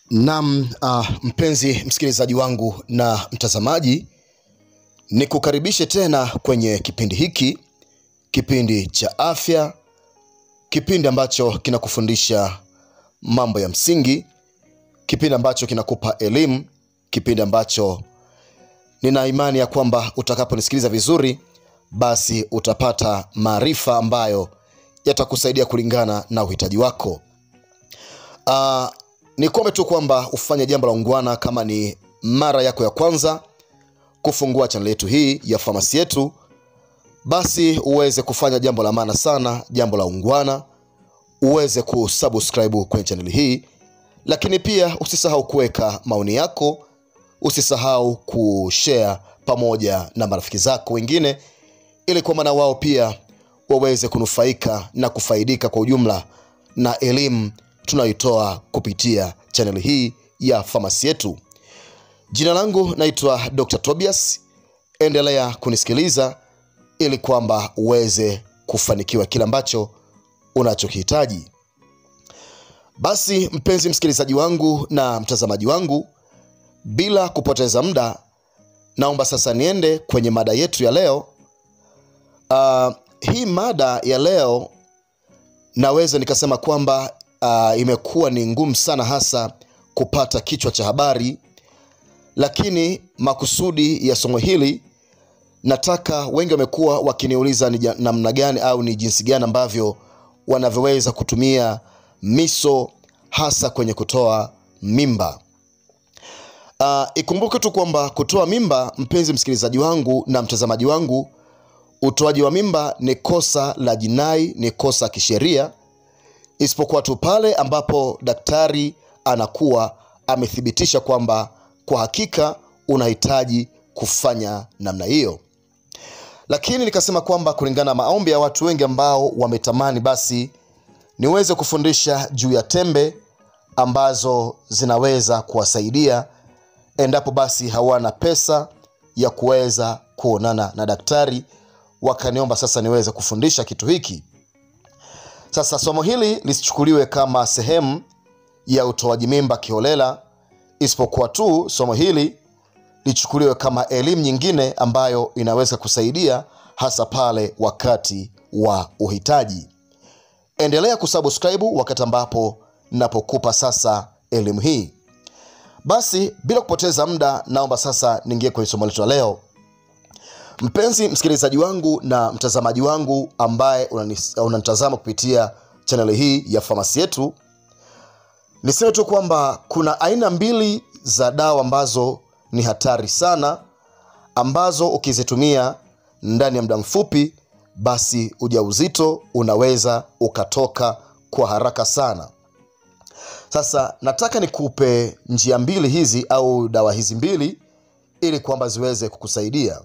Naam, uh, mpenzi msikilizaji wangu na mtazamaji, nikukaribishe tena kwenye kipindi hiki, kipindi cha afya, kipindi ambacho kinakufundisha mambo ya msingi, kipindi ambacho kinakupa elimu, kipindi ambacho nina imani ya kwamba utakaponisikiliza vizuri, basi utapata maarifa ambayo yatakusaidia kulingana na uhitaji wako. Uh, nikuombe tu kwamba ufanye jambo la ungwana kama ni mara yako ya kwanza kufungua chaneli yetu hii ya famasi yetu basi uweze kufanya jambo la maana sana jambo la ungwana uweze kusubscribe kwenye chaneli hii lakini pia usisahau kuweka maoni yako usisahau kushare pamoja na marafiki zako wengine ili kwamba na wao pia waweze kunufaika na kufaidika kwa ujumla na elimu tunayoitoa kupitia chaneli hii ya famasi yetu jina langu naitwa dr tobias endelea kunisikiliza ili kwamba uweze kufanikiwa kile ambacho unachokihitaji basi mpenzi msikilizaji wangu na mtazamaji wangu bila kupoteza muda naomba sasa niende kwenye mada yetu ya leo uh, hii mada ya leo naweza nikasema kwamba uh, imekuwa ni ngumu sana hasa kupata kichwa cha habari lakini makusudi ya somo hili nataka wengi wamekuwa wakiniuliza ni ja- namna gani au ni jinsi gani ambavyo wanavyoweza kutumia miso hasa kwenye kutoa mimba uh, ikumbuke tu kwamba kutoa mimba mpenzi msikilizaji wangu na mtazamaji wangu utoaji wa mimba ni kosa la jinai ni kosa kisheria isipokuwa tu pale ambapo daktari anakuwa amethibitisha kwamba kwa hakika unahitaji kufanya namna hiyo lakini nikasema kwamba kulingana na maombi ya watu wengi ambao wametamani basi niweze kufundisha juu ya tembe ambazo zinaweza kuwasaidia endapo basi hawana pesa ya kuweza kuonana na daktari wakaniomba sasa niweze kufundisha kitu hiki sasa somo hili lisichukuliwe kama sehemu ya utoaji mimba kiholela isipokuwa tu somo hili lichukuliwe kama elimu nyingine ambayo inaweza kusaidia hasa pale wakati wa uhitaji endelea kusubscribe wakati ambapo napokupa sasa elimu hii basi bila kupoteza muda naomba sasa niingie kwenye somo letu la leo mpenzi msikilizaji wangu na mtazamaji wangu ambaye unanis- unanitazama kupitia chaneli hii ya famasi yetu niseme tu kwamba kuna aina mbili za dawa ambazo ni hatari sana ambazo ukizitumia ndani ya muda mfupi basi ujauzito unaweza ukatoka kwa haraka sana sasa nataka nikupe njia mbili hizi au dawa hizi mbili ili kwamba ziweze kukusaidia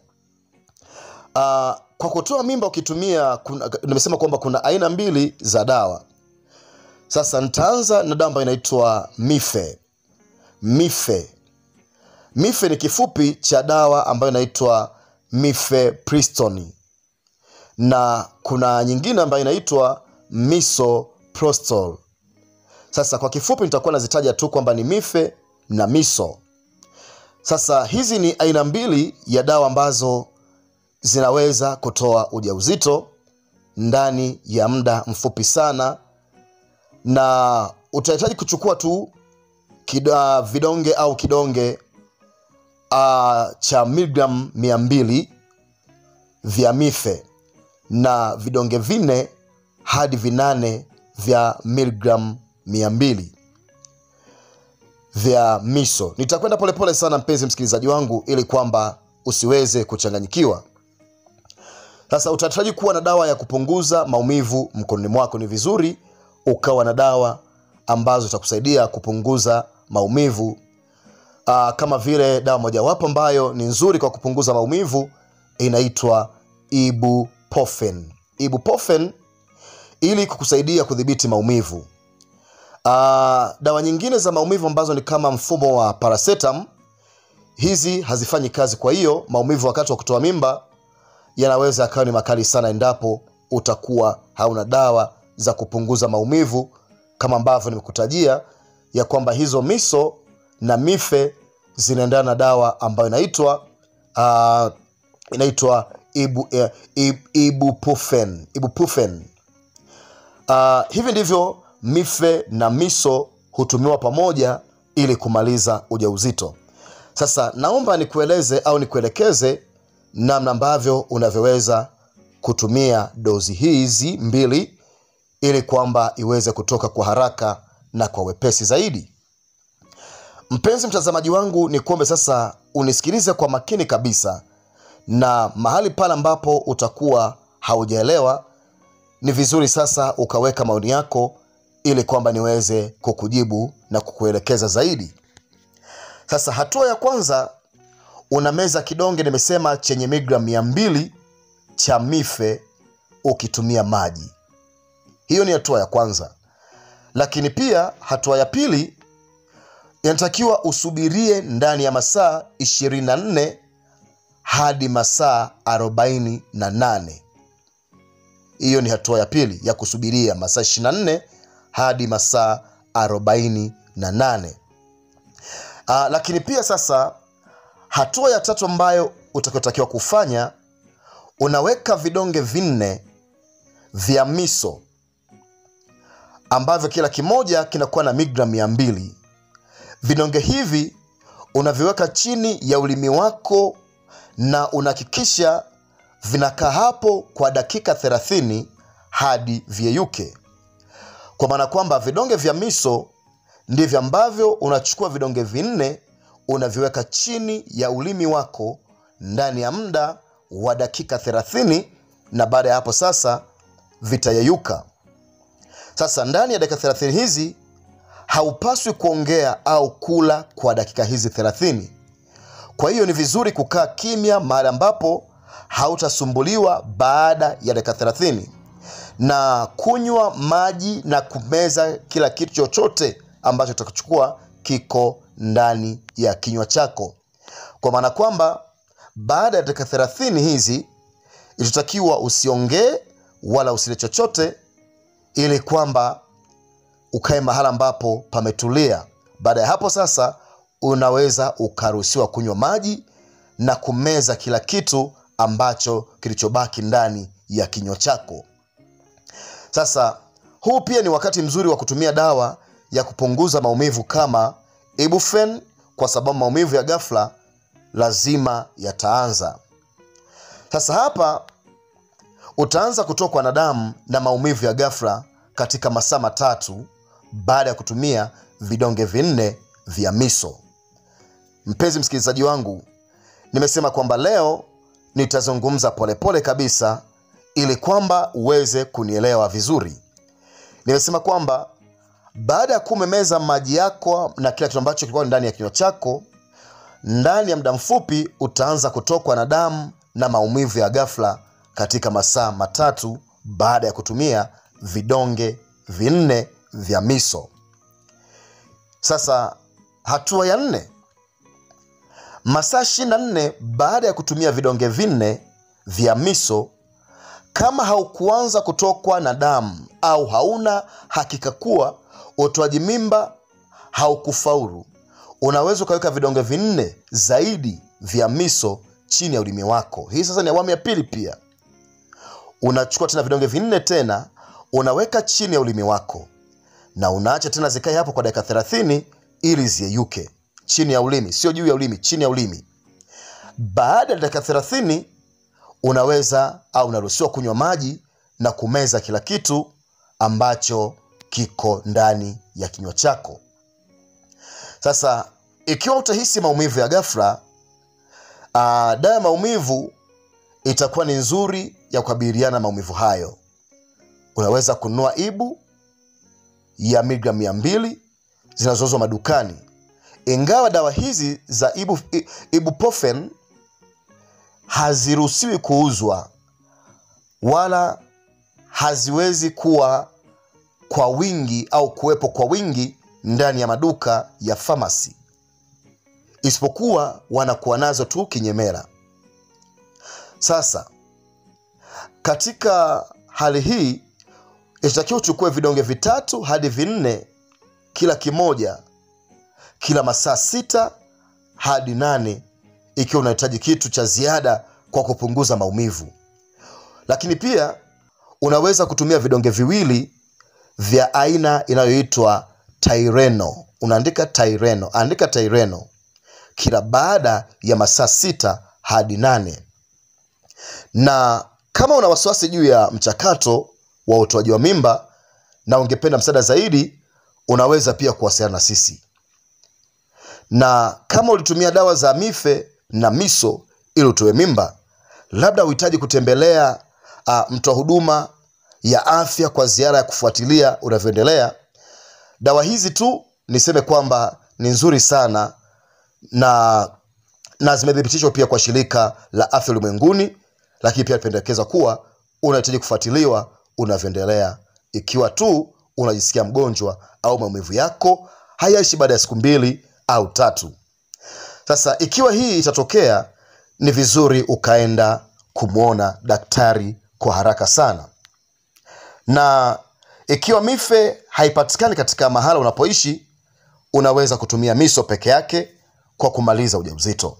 uh, kwa kutoa mimba ukitumia kuna, nimesema kwamba kuna aina mbili za dawa sasa nitaanza na dawa ambayo inaitwa mife mife mife ni kifupi cha dawa ambayo inaitwa mifepristoni na kuna nyingine ambayo inaitwa misoprostol sasa kwa kifupi nitakuwa nazitaja tu kwamba ni mife na miso sasa hizi ni aina mbili ya dawa ambazo zinaweza kutoa ujauzito ndani ya muda mfupi sana na utahitaji kuchukua tu kida, vidonge au kidonge uh, cha miligram mia mbili vya mife na vidonge vinne hadi vinane vya miligram mia mbili vya miso nitakwenda polepole sana mpenzi msikilizaji wangu ili kwamba usiweze kuchanganyikiwa sasa utahitaji kuwa na dawa ya kupunguza maumivu mkononi mwako ni vizuri ukawa na dawa ambazo zitakusaidia kupunguza maumivu Aa, kama vile dawa mojawapo ambayo ni nzuri kwa kupunguza maumivu inaitwa ibuprofen ibuprofen ili kukusaidia kudhibiti maumivu uh, dawa nyingine za maumivu ambazo ni kama mfumo wa paracetam hizi hazifanyi kazi kwa hiyo maumivu wakati wa kutoa mimba yanaweza yakawa ni makali sana endapo utakuwa hauna dawa za kupunguza maumivu kama ambavyo nimekutajia ya kwamba hizo miso na mife zinaendana na dawa ambayo inaitwa uh, inaitwa ibu, eh, ib, ibuprofen, ibuprofen. Uh, hivi ndivyo mife na miso hutumiwa pamoja ili kumaliza ujauzito. Sasa naomba nikueleze au nikuelekeze namna ambavyo unavyoweza kutumia dozi hizi mbili ili kwamba iweze kutoka kwa haraka na kwa wepesi zaidi. Mpenzi mtazamaji wangu, ni kuombe sasa unisikilize kwa makini kabisa, na mahali pale ambapo utakuwa haujaelewa ni vizuri sasa ukaweka maoni yako ili kwamba niweze kukujibu na kukuelekeza zaidi. Sasa hatua ya kwanza, unameza kidonge nimesema chenye miligramu mia mbili cha mife ukitumia maji. Hiyo ni hatua ya kwanza, lakini pia hatua ya pili inatakiwa usubirie ndani ya masaa 24 hadi masaa 48. Hiyo ni hatua ya pili ya kusubiria masaa 24 hadi masaa 48. Aa, lakini pia sasa hatua ya tatu ambayo utakayotakiwa kufanya unaweka vidonge vinne vya miso ambavyo kila kimoja kinakuwa na miligramu mia mbili. Vidonge hivi unaviweka chini ya ulimi wako na unahakikisha vinakaa hapo kwa dakika 30 hadi vyeyuke, kwa maana kwamba vidonge vya miso ndivyo ambavyo unachukua vidonge vinne unaviweka chini ya ulimi wako ndani ya muda wa dakika 30 na baada ya hapo sasa vitayeyuka. Sasa ndani ya dakika 30 hizi haupaswi kuongea au kula kwa dakika hizi 30. Kwa hiyo ni vizuri kukaa kimya mahali ambapo hautasumbuliwa baada ya dakika 30 na kunywa maji na kumeza kila kitu chochote ambacho utakuchukua kiko ndani ya kinywa chako, kwa maana kwamba baada ya dakika 30 hizi itatakiwa usiongee wala usile chochote, ili kwamba ukae mahala ambapo pametulia. Baada ya hapo sasa, unaweza ukaruhusiwa kunywa maji na kumeza kila kitu ambacho kilichobaki ndani ya kinywa chako. Sasa huu pia ni wakati mzuri wa kutumia dawa ya kupunguza maumivu kama ibuprofen, kwa sababu maumivu ya ghafla lazima yataanza. Sasa hapa utaanza kutokwa na damu na maumivu ya ghafla katika masaa matatu baada ya kutumia vidonge vinne vya miso. Mpenzi msikilizaji wangu, nimesema kwamba leo nitazungumza polepole kabisa ili kwamba uweze kunielewa vizuri. Nimesema kwamba baada ya kuwa umemeza maji yako na kila kitu ambacho kilikuwa ndani ya kinywa chako, ndani ya muda mfupi utaanza kutokwa na damu na maumivu ya ghafla katika masaa matatu baada ya kutumia vidonge vinne vya miso. Sasa hatua ya nne, masaa 24 baada ya kutumia vidonge vinne vya miso, kama haukuanza kutokwa na damu au hauna hakika kuwa utoaji mimba haukufaulu, unaweza ukaweka vidonge vinne zaidi vya miso chini ya ulimi wako. Hii sasa ni awamu ya pili. Pia unachukua tena vidonge vinne tena unaweka chini ya ulimi wako na unaacha tena zikae hapo kwa dakika 30 ili ziyeyuke chini ya ulimi, sio juu ya ulimi, chini ya ulimi. Baada ya dakika 30 unaweza au unaruhusiwa kunywa maji na kumeza kila kitu ambacho kiko ndani ya kinywa chako. Sasa ikiwa utahisi maumivu ya ghafla, uh, dawa ya maumivu itakuwa ni nzuri ya kukabiliana na maumivu hayo. Unaweza kununua ibu ya miligramu mia mbili zinazouzwa madukani. Ingawa dawa hizi za ibu, ibuprofen haziruhusiwi kuuzwa wala haziwezi kuwa kwa wingi au kuwepo kwa wingi ndani ya maduka ya famasi, isipokuwa wanakuwa nazo tu kinyemela. Sasa katika hali hii itatakiwa uchukue vidonge vitatu hadi vinne kila kimoja kila masaa sita hadi nane ikiwa unahitaji kitu cha ziada kwa kupunguza maumivu lakini pia unaweza kutumia vidonge viwili vya aina inayoitwa Tyreno. Unaandika Tyreno, andika Tyreno kila baada ya masaa sita hadi nane. Na kama una wasiwasi juu ya mchakato wa utoaji wa mimba na ungependa msaada zaidi, unaweza pia kuwasiliana na sisi. Na kama ulitumia dawa za mife na miso ili utoe mimba, labda uhitaji kutembelea uh, mtoa huduma ya afya kwa ziara ya kufuatilia unavyoendelea. Dawa hizi tu niseme kwamba ni nzuri sana na na zimethibitishwa pia kwa shirika la afya ulimwenguni, lakini pia napendekeza kuwa unahitaji kufuatiliwa unavyoendelea, ikiwa tu unajisikia mgonjwa au maumivu yako hayaishi baada ya siku mbili au tatu. Sasa ikiwa hii itatokea, ni vizuri ukaenda kumwona daktari kwa haraka sana. Na ikiwa mife haipatikani katika mahala unapoishi, unaweza kutumia miso peke yake kwa kumaliza ujauzito.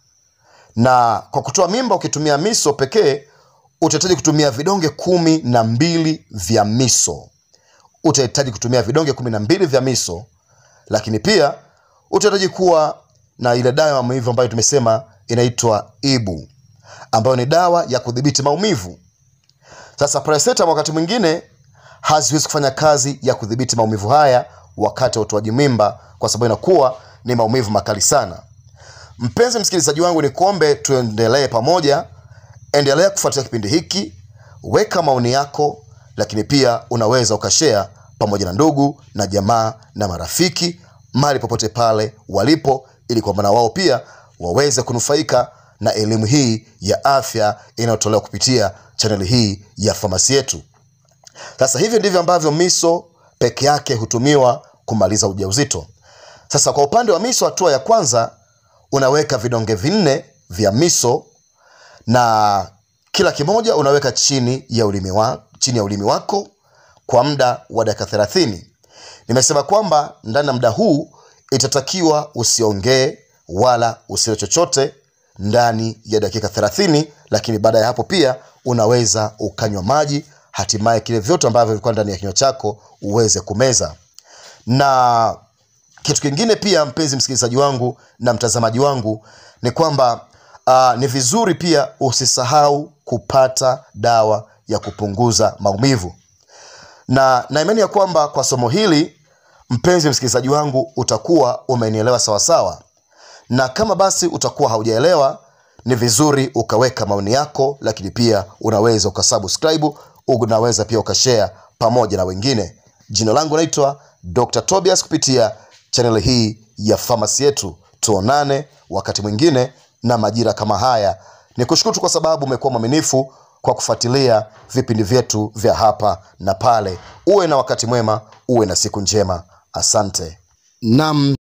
Na kwa kutoa mimba ukitumia miso pekee, utahitaji kutumia vidonge kumi na mbili vya miso. Utahitaji kutumia vidonge kumi na mbili vya miso, lakini pia utahitaji kuwa na ile dawa ya maumivu ambayo tumesema inaitwa Ibu, ambayo ni dawa ya kudhibiti maumivu. Sasa paracetamol wakati mwingine haziwezi kufanya kazi ya kudhibiti maumivu haya wakati wa utoaji mimba, kwa sababu inakuwa ni maumivu makali sana. Mpenzi msikilizaji wangu, ni kuombe tuendelee pamoja. Endelea kufuatilia kipindi hiki, weka maoni yako, lakini pia unaweza ukashare pamoja na ndugu na jamaa na marafiki mahali popote pale walipo, ili kwamba na wao pia waweze kunufaika na elimu hii ya afya inayotolewa kupitia chaneli hii ya famasi yetu. Sasa hivi ndivyo ambavyo miso peke yake hutumiwa kumaliza ujauzito. Sasa kwa upande wa miso, hatua ya kwanza unaweka vidonge vinne vya miso na kila kimoja unaweka chini ya ulimi wa, chini ya ulimi wako kwa muda wa dakika thelathini. Nimesema kwamba ndani ya muda huu itatakiwa usiongee wala usile chochote ndani ya dakika thelathini, lakini baada ya hapo pia unaweza ukanywa maji, hatimaye kile vyote ambavyo vilikuwa ndani ya kinywa chako uweze kumeza. Na kitu kingine pia, mpenzi msikilizaji wangu na mtazamaji wangu, ni kwamba uh, ni vizuri pia usisahau kupata dawa ya kupunguza maumivu na na imani ya kwamba kwa somo hili mpenzi msikilizaji wangu utakuwa umenielewa sawasawa na kama basi utakuwa haujaelewa ni vizuri ukaweka maoni yako lakini pia unaweza ukasubscribe unaweza pia ukashare pamoja na wengine jina langu naitwa dr tobias kupitia chaneli hii ya famasi yetu tuonane wakati mwingine na majira kama haya ni kushukuru tu kwa sababu umekuwa mwaminifu kwa kufuatilia vipindi vyetu vya hapa na pale uwe na wakati mwema uwe na siku njema asante nam